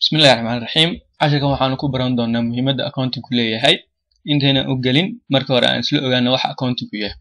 bismillahi raxmaan raxiim casharkan waxaanu ku baran doonaa muhiimadda accountingku leeyahay intaynan u gelin marka hore aan isla ogaano waxa accountingku yahay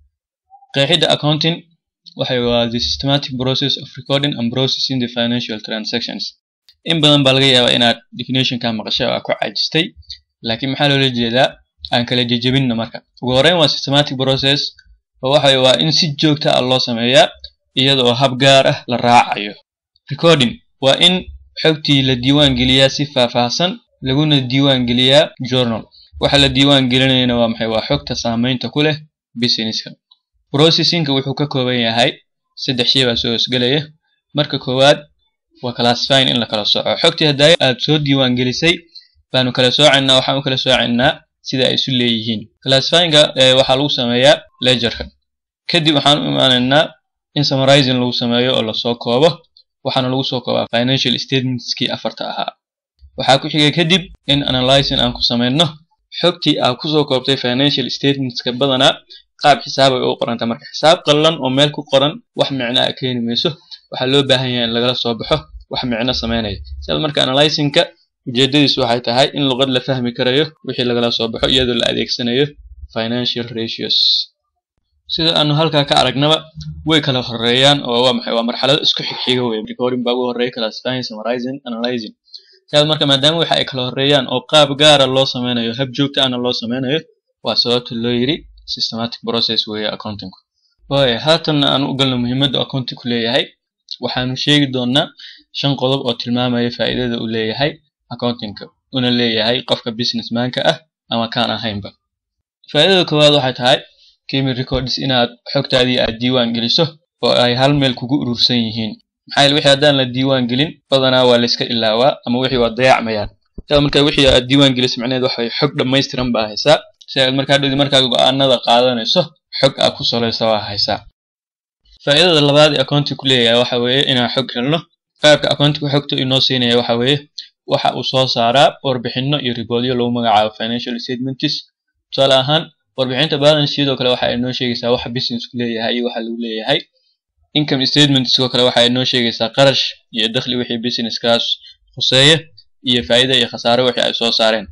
qeexidda accounting waxay waa the systematic process of recording and processing the financial transactions in badan baa laga yaabaa inaad definitionka maqashay oo aad ku caajistay laakiin maxaa loola jeedaa aan kala jejebinno marka ugu horreyn waa systematic process oo waxa waa in si joogta ah loo sameeyaa iyadoo hab gaar ah la raacayo recording waa in xogtii la diiwaan geliyaa si faahfaahsan laguna diiwaan geliyaa journal waxa la diiwaan gelinayana waa maxay waa xogta saamaynta ku leh businesska processingka wuxuu ka kooban yahay saddex shay baa soo hosgelaya marka koowaad waa classifying in la kala sooco xogtii haddaa aad soo diiwaan gelisay baanu kala soocaynaa waxaan u kala soocaynaa sida ay isu leeyihiin classifyingka waxaa lagu sameeyaa ledgerka kadib waxaan u imaanaynaa in summarizing lagu sameeyo oo lasoo koobo waxaana lagu soo koobaa financial statementskii afarta ahaa waxaa ku xigay kadib in analyzing aan ku samayno xogtii aad kusoo koobtay financial statementska badanaa qaab xisaab ay u qoranta marka xisaab qallan oo meel ku qoran wax micno a keeni mayso waxaa loo baahan yahay in lagala soo baxo wax micno samaynaya sidaas marka analyzingka ujeedadiisu waxay tahay in luqad la fahmi karayo wixii lagala soo baxo iyadoo la adeegsanayo financial ratios sida aanu halkaa ka aragnaba way kala horeeyaan oo waa maxay waa marxalado isku xigxiga wey recording baa ugu horeeya classifying summarizing analyzing sidaas marka maadaama waxa ay kala horeeyaan oo qaab gaara loo sameynayo hab joogta ahna loo sameynayo waa sababta loo yiri systematic process weeye accountingku waaya haatanna aan u galno muhiimadda accountingku leeyahay waxaanu sheegi doonaa shan qodob oo tilmaamaya faa'iidada uu leeyahay accountingka una leeyahay qofka businessmanka ah ama kaan ahaynba faa'iidada koowaad waxay tahay kimi records inaad xogtaadii aad diiwaan geliso oo ay hal meel kugu urursan yihiin maxaa yeele wixii haddaan la diiwaan gelin badanaa waa layska ilaawaa ama wixii waa dayacmayaan sidaad markaa wixii aad diiwaan gelisay macnaheed waxay xog dhammaystiran baa haysaa si aad markaa dhodi markaa go-aanada qaadanayso xog aad ku salaysa waa haysaa faa'iidada labaad ee accounting ku leeyahay waxa weeye inaan xog helno qaabka accounting xogta inoo siinaya waxa weeye waxa uu soo saaraa warbixino iyo riboodyo lagu magacaabo financial statements tusaale ahaan warbixinta balance sidoo kale waxa ay noo sheegaysaa waxa businessku leeyahay iyo waxa lagu leeyahay income statement sidoo kale waxa ay noo sheegaysaa qarash iyo dakhli wixii businesskaas khuseeya iyo faa'iida iyo khasaare wixii ay soo saareen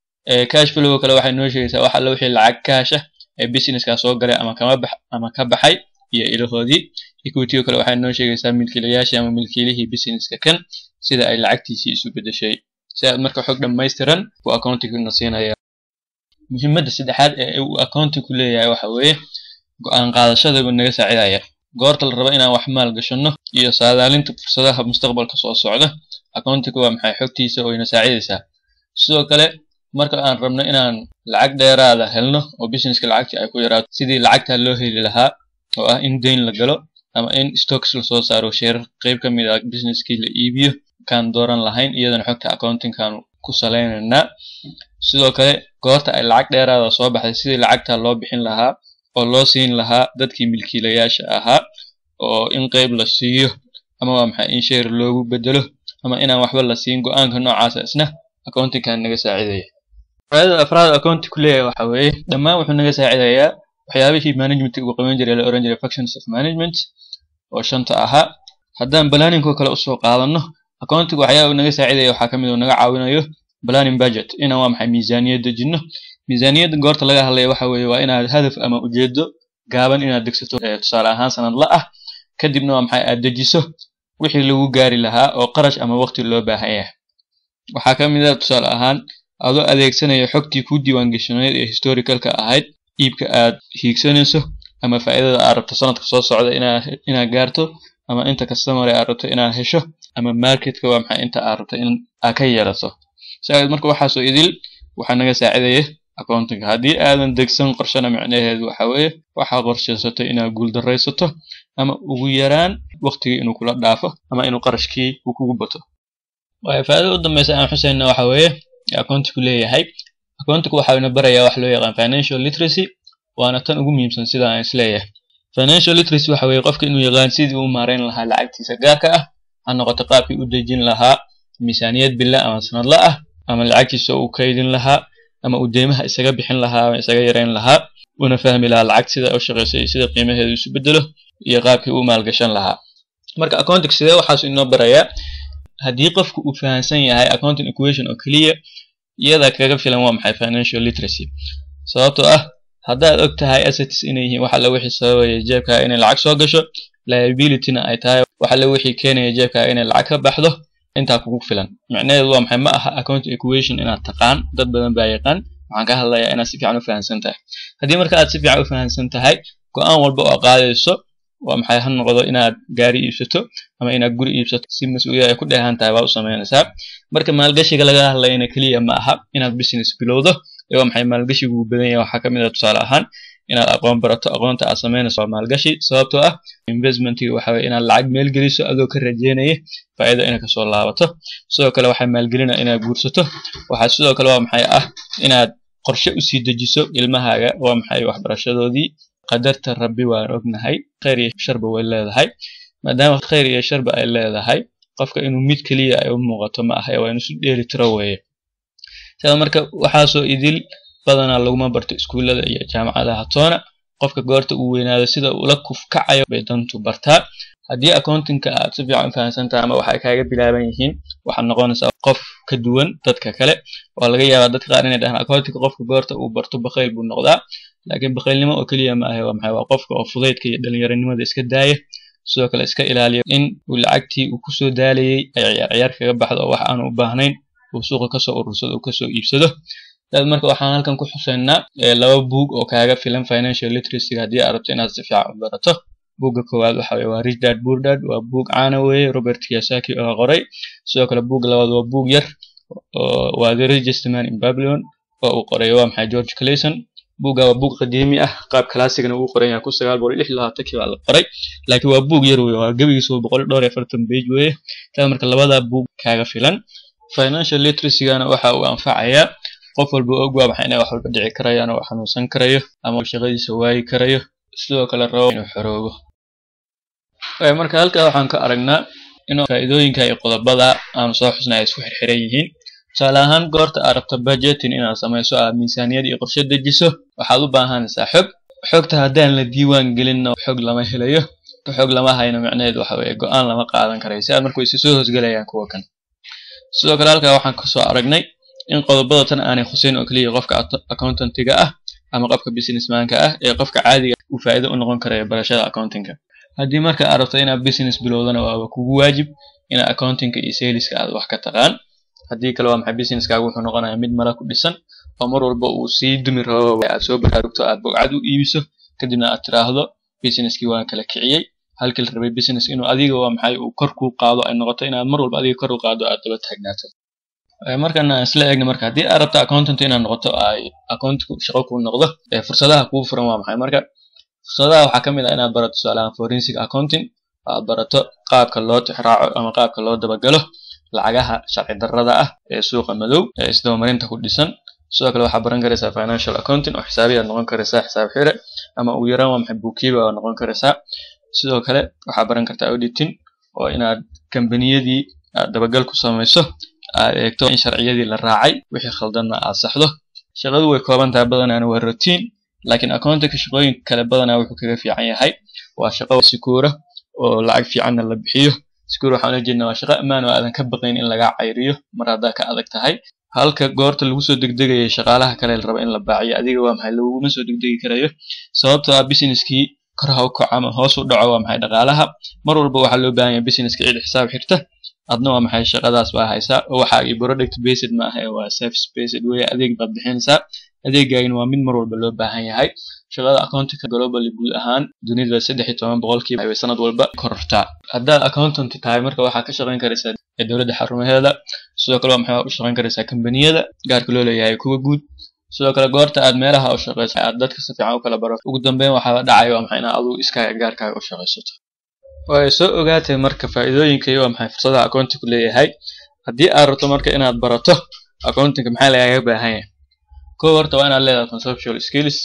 cash flow kale waxay noo sheegaysaa wax alla wixii lacag cash ah ee businesskaas soo galay ama kama bax ama ka baxay iyo ilahoodii equity kale waxay noo sheegaysaa milkiilayaashii ama milkiilihii businesska kan sida ay lacagtiisii isu bedeshay si aad marka xog dhammaystiran buu accountingna siinaya muhiimadda saddexaad ee uu accountingku leeyahay waxa weeye go-aan qaadashada buu naga saacidaya goorta la rabo inaan wax maal gashanno iyo saadaalinta fursadaha mustaqbalka soo socda accountingku waa maxay xogtiisa oo ina saacidaysaa sidoo kale marka aan rabno inaan lacag dheeraada helno oo businesska lacagtii ay ku yaraato sidii lacagtaa loo heli lahaa oo ah in deyn la galo ama in stocks lasoo saaro sheerar qeyb ka mid ah businesskii la iibiyo kaan dooran lahayn iyadana xogta accountingkan ku salaynaynaa sidoo kale goorta ay lacag dheeraada soo baxday sidii lacagtaa loo bixin lahaa oo loo siin lahaa dadkii milkiilayaasha ahaa oo in qeyb la siiyo ama waa maxay in sheer loogu bedelo ama inaan waxba la siin go-aanka noocaasa isna accountingkan naga saacidaya faaidada afraad accounting ku leeyahay waxa weeye dhammaan wuxuu naga saacidayaa waxyaabihii management uu qaban jiray la oran jiray functions of management oo shanta ahaa haddaan planningko kale usoo qaadano accounting waxyaaba naga saacidaya waxaa kamid uu naga caawinayo planning budget inaan waa maxay miisaaniyad dejino miisaaniyadda goorta laga hadlaya waxa weeye waa inaad hadaf ama ujeedo gaaban inaad degsato tusaale ahaan sanadla ah kadibna waa maxay aad dejiso wixii lagu gaari lahaa oo qarash ama waqti loo baahan yahay waxaa ka mid ah tusaale ahaan adoo adeegsanaya xogtii ku diiwaangashanayd ee historicalka ahayd iibka aad hiigsanayso ama faa'iidada aad rabto sanadka soo socda inaad gaarto ama inta customer aad rabto inaad hesho ama marketka waa maxay inta aad rabto in aad ka yeelato siaad marka waxaasoo idil waxaa naga saacidaya accountingka haddii aadan degsan qorshana micnaheedu waxa weeye waxaa qorshaysato inaad guuldaraysato ama ugu yaraan waqtigii inuu kula dhaafo ama inuu qarashkii uu kugu bato waaya faa'iidada u dambeysa aan xusayna waxa weeye accountingku leeyahay accountingku waxa ina barayaa wax loo yaqaan financial literacy waana tan ugu muhiimsan sida aan isleeyahay financial literacy waxa weeye qofka inuu yaqaan sidii uu maareyn lahaa lacagtiisa gaarka ah ha noqoto qaabkii u dejin lahaa miisaaniyad billa ama sanadla ah ama lacagtiisa uu kaydin lahaa ama uu deymaha isaga bixin lahaa ama isaga yareyn lahaa una fahmi lahaa lacag sida u shaqeysa iyo sida qiimaheedu isu bedelo iyo qaabkii uu maalgashan lahaa marka accounting sidee waxaas inoo barayaa haddii qofku uu fahamsan yahay accounting equation oo keliya iyada kaga filan waa maxay financial literacy sababtoo ah haddaad og tahay assets inay yihiin wax alla wixii sababaya jeebkaaga inay lacag soo gasho liabilityna ay tahay wax alla wixii keenaya jeebkaaga inay lacag ka baxdo intaa kugu filan micnaheedu waa maxay ma aha accounting equation inaad taqaan dad badan baa yaqaan waxaan ka hadlayaa inaad si fiican u fahamsan tahay haddii marka aad si fiican u fahamsan tahay go-aan walba oo qaadayso waa maxay ha noqdo inaad gaari iibsato ama inaad guri iibsato si mas-uuliyad ay ku dheehan tahay baa u samaynaysaa marka maalgashiga laga hadlayana keliya ma aha inaad business bilowdo ee waa maxay maalgashigu uu badan yahay waxaa kamid ah tusaale ahaan inaad aqoon barato aqoonta aad samaynayso waa maalgashi sababtoo ah investmentiga waxa weye inaad lacag maalgeliso adoo ka rajeynaya faa'iido inay kasoo laabato sidoo kale waxaa maalgelina inaad guursato waxaa sidoo kale waa maxay ah inaad qorshe usii dejiso ilmahaaga waa maxay waxbarashadoodii qadarta rabbi waan ognahay khayr iyo sharba way leedahay maadaama khayr iyo sharba ay leedahay qofka inuu mid keliya ay u muuqato ma aha waa inuu si dheeli tiro weeye sida marka waxaasoo idil badanaa laguma barto iskuullada iyo jaamacadaha toona qofka goorta uu weynaado sida ula kufkacayo bay dantu bartaa haddii accountingka aad si fiican u fahamsan tahay ama waxay kaaga bilaaban yihiin waxaad noqonaysaa qof ka duwan dadka kale waa laga yaabaa dadka qaar inay dhahaan accountingka qofka goorta uu barto bakhayl buu noqdaa laakiin bakhaylnimo oo keliya ma ahe waa maxay waa qofka oo fudaydka iyo dhalinyaronimada iska daaya sidoo kale iska ilaaliya in uu lacagtii uu kusoo daalayay ay ciyaar ciyaar kaga baxdo oo wax aanu u baahnayn uu suuqa kasoo urursado uu kasoo iibsado dad marka waxaan halkan ku xuseynaa laba buug oo kaaga filan financial literacyga haddii aad rabto inaad si fiican u barato buugga koowaad waxa weye waa rich dad poor dad waa buug caana weeye robert kiyosaki oo qoray sidoo kale buugga labaad waa buug yar waa the richest man in babylon oo uu qoray waa maxay george clayson buugga waa buug qadiimi ah qaab classicna uu qoran yahay kun sagaal boqol lix labaatankii baa la qoray laakiin waa buug yar weye waa gebigiisa boqol dhowr iyo afartan page weeye taa marka labada buug kaaga filan financial literacygana waxa uu anfacayaa qof walba og waa maxay inay wax walba dhici karayaan oo xanuunsan karayo ama shaqadiisa waayi karayo sidoo kale rabo inuu xoroobo marka halkaa waxaan ka aragnaa in faa'iidooyinka iyo qodobada aan soo xusnay ay isku xirxiran yihiin tusaale ahaan goorta aad rabto budgeting inaad samayso aad miisaaniyad iyo qorshe dejiso waxaad u baahanaysaa xog xogta haddaan la diiwaan gelinna xog lama helayo xog lama hayno micnaheedu waxa weeye go-aan lama qaadan karayo si aad marka way soo hoosgelayaan kuwa kan sidoo kale halkaa waxaan kasoo aragnay in qodobada tan aanay khuseyn oo keliya qofka accountantiga ah ama qofka businessmanka ah ee qofka caadiga uu faa'iido u noqon karayo barashada accountingka haddii marka aad rabto inaad business bilowdana waaba kugu waajib inaad accountingka iyo saleska aad wax ka taqaan haddii kale waa maxay businesskaaga wuxuu noqonayaa mid mala ku dhisan oo mar walba uu sii dumi rabo aad soo baraarugto aad bogcad u iibiso kadibna aad tiraahdo businesskii waan kala kiciyey halkii la rabay business inuu adiga waa maxay uu kor kuu qaado ay noqoto inaad mar walba adiga kor u qaado aad daba taagnaato markan aan isla eegna marka haddii aad rabto accountant inaad noqoto ay accountku shaqo kuu noqdo fursadaha kuu furan waa maxay marka fursadaha waxaa ka mid ah inaad barato tusaalahaan forensic accounting aad barato qaabka loo tixraaco ama qaabka loo dabagalo lacagaha sharci darrada ah ee suuqa madow ee isdabamarinta ku dhisan sidoo kale waxaa baran karaysaa financial accounting oo xisaabiyaad noqon karaysaa xisaab xire ama ugu yaraan waa maxay buukiiba waa noqon karaysaa sidoo kale waxaa baran kartaa auditing oo inaad kambaniyadii aad dabagal ku samayso aad eegto in sharciyadii la raacay wixii khaldanna aad saxdo shaqadu way kooban tahay badanaana waa routine laakiin accountingka shaqooyinka kale badanaa wuxuu kaga fiican yahay waa shaqo sikuura oo lacag fiicanna la bixiyo sikuur waxaan ula jeednaa waa shaqo ammaan oo aadan ka baqayn in lagaa cayriyo mar haddaa ka adag tahay halka goorta lagu soo degdegaya shaqaalaha kale la raba in la baaciyo adiga waa maxay laguma soo degdegi karayo sababtoo ah businesskii kor ha u kaco ama hoos u dhaco waa maxay dhaqaalaha mar walba waxaa loo baahan yahay businesska cid xisaab xirta adna waa maxay shaqadaas baa haysaa oo waxa ay product based ma aha waa service based weeye adeeg baad bixinaysaa adeegaagina waa mid mar walba loo baahan yahay shaqada accountingka globally guud ahaan dunida saddex iyo toban boqolkiiba ay sanad walba korortaa haddaad accountant tahay marka waxaa ka shaqayn karaysaa dowladda xarumaheeda sidoo kale waa maxay u shaqayn karaysaa kambaniyada gaarka loo leeyahay kuwa guud sidoo kale goorta aad meelaha u shaqayso aad dadka si fiican u kala barato ugu dambeyn waxaa dhacaya waa maxay inaad adigu iskaaga gaarkaaga u shaqaysato way soo ogaatay marka faa'iidooyinka iyo waa maxay fursadaha accountingku leeyahay haddii aad rabto marka inaad barato accountingka maxaa lagaaga baahan yahay kow horta waa inaad leedahay conceptual skills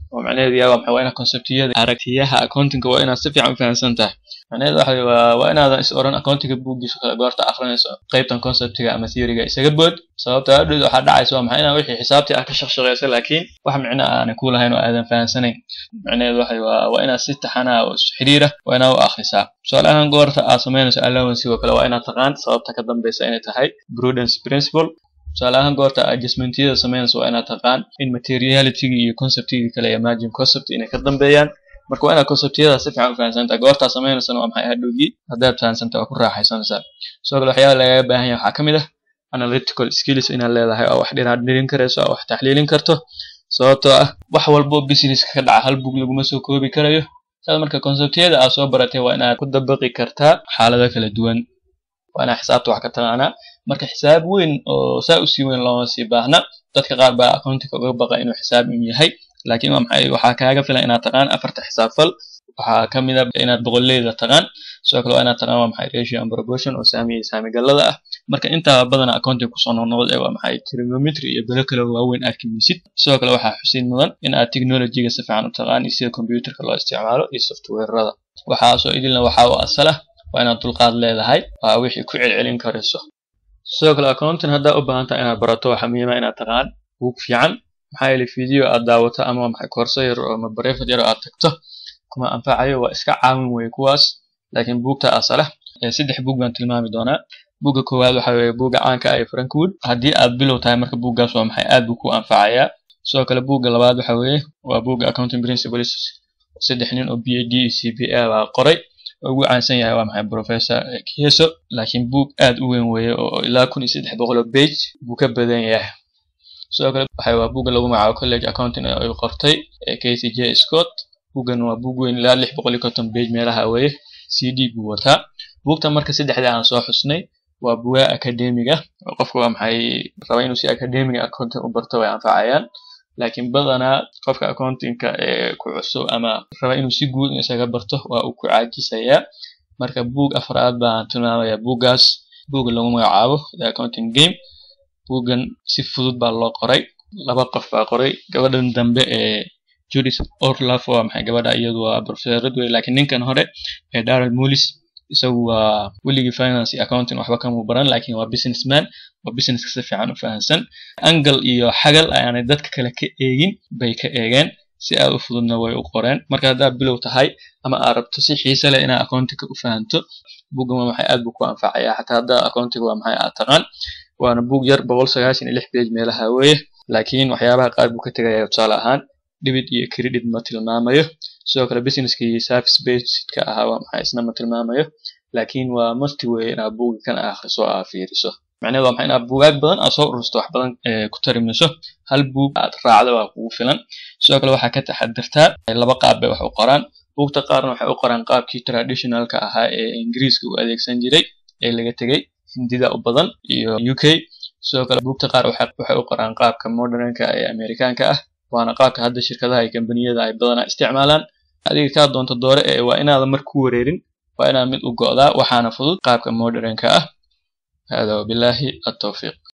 oo macnaheedu yahay waa maxay waa inaad conceptiyada aragtiyaha accountingka waa inaad si fiican u fahamsan tahay macnaheedu waxa waa waa inaadan is oran accountingka buuggiisa kale goorta akhrinayso qaybtan conceptiga ama theoryga isaga bood sababta hadhood waxaa dhacaysa waa maxay inaa wixii xisaabtii ah ka shaqshaqeysa laakiin wax micno aanay ku lahayn oo aadan fahamsanayn macnaheedu waxa waa waa inaad si taxanaa oo is xiriira waa inaad u akhrisaa tusaale ahaan goorta aad samaynayso allowance oo kale waa inaad taqaan sababta ka dambeysa inay tahay prudence principle tusaale ahaan goorta adjustmentyada samaynayso waa inaad taqaan in materialityga iyo conceptigii kale ee margin concept inay ka dambeeyaan marka waa inaad conceptyada si fiican u fahamsantaa goortaa sameynaysana waa maxay hadhowgii haddaad fahamsanta waa ku raaxaysanaysaa sidoo kale waxyaaba lagaga baahan yahay waxaa ka mid ah analytical skills inaad leedahay oo wax dhinaad dhirin karayso oo wax taxliilin karto sababtoo ah wax walbo businesska ka dhaca hal bug laguma soo koobi karayo saas marka conceptyada aad soo baratay waa inaad ku dabaqi kartaa xaalado kala duwan waa inaad xisaabta wax ka taqaanaa marka xisaab weyn oo saa usii weyn looma sii baahna dadka qaar baa accountinga uga baqa inuu xisaab un yahay laakiin waa maxay waxaa kaaga filan inaad taqaan afarta xisaabfal waxaa ka mid a inaad boqolleyda taqaan sidoo kale waa inaad taqaan waa maxay ratio and proportion oo saamiya saamigallada ah marka intaa badana accounting kusoo noqnoqda waa maxay trigonometry iyo belo kale waaweyn aad kamisid sidoo kale waxaa xusid mudan in aad technologyga si fiican u taqaan iyo sida computerka loo isticmaalo iyo softwarerada waxaasoo idilna waxaa u asal ah waa inaad dulqaad leedahay waa wixii ku celcelin karayso sidoo kale accounting haddaa u baahan tahay inaad barato waxaa muhiima inaad taqaan buug fiican maxaa yeelay video aad daawato ama maxay koorso yar oo ama bareefad yar oo aad tagto kuma anfacayo waa iska caawin weye kuwaas laakiin buugta asala saddex buug baan tilmaami doonaa buugga koowaad waxa weeye buugga caanka ah ee frankwood haddii aad bilow tahay marka buuggaas waa maxay aad buu ku anfacayaa sidoo kale buugga labaad waxa weeye waa buugga accounting principles saddex nin oo b a d iyo c p a baa qoray oo ugu caansan yahay waa maxay professor kieso laakiin buug aad u weyn weeye oo ilaa kun iyo saddex boqol oo page buu ka badan yahay sidoo kale waxa waa buugga lagu magacaabo college accounting ay qortay ee casey j scott buuggan waa buug weyn ilaa lix boqol iyo konton page meelaha weeye c d buu wataa buugta marka saddexda aan soo xusnay waa bugaa academiga oo qofka waa maxay raba inuu si academiga accounting u barto way anfacayaan laakiin badanaa qofka accountingka ee ku cusub ama raba inuu si guud isaga barto waa uu ku caajisayaa marka buug afraad baan tilmaamayaa buuggaas buugga lagu magacaabo the accounting game buuggan si fudud baa loo qoray laba qof baa qoray gabadhan dambe ee judis orlaf waa maxay gabadha iyadu waa professorad wey laakiin ninkan hore ee darrell mullis isagu waa weligii finance iyo accounting waxba kamuu baran laakiin waa businessman waa businesska si fiican u fahamsan angle iyo xagal ayaanay dadka kale ka eegin bay ka eegeen si aad u fududna way u qoreen marka haddaad bilow tahay ama aad rabto si xiise leh inaad accountingka u fahanto buuggan waa maxay aad buu ku anfacayaa xataa haddaa accounting waa maxay aad taqaan waana buug yar boqol sagaashan iyo lix page meelaha weeye laakiin waxyaabaha qaar buu ka tegaya tusaale ahaan debit iyo credit ma tilmaamayo sidoo kale businesskii service basedka ahaa waa maxay isna ma tilmaamayo laakiin waa masti weeye inaad buuga kan akhriso aa fiiriso macnaheedu waa maxay inaad buugaag badan aad soo urursto wax badan ku tarimayso hal buug aad raacdo waa kugu filan sidoo kale waxaa ka taxadirtaa laba qaab bay wax u qoraan buugta qaarna waxay u qoraan qaabkii traditionalka ahaa ee ingiriiska u adeegsan jiray ee laga tegey hindida u badan iyo u k sidoo kale buugta qaar waxay u qoraan qaabka modernka ee amerikaanka ah waana qaabka hadda shirkadaha iyo kambaniyada ay badanaa isticmaalaan adiga kaa doonto doore ee waa inaadan mar ku wareerin waa inaad mid u go'daa waxaana fudud qaabka modernka ah hada wabillahi atawfiiq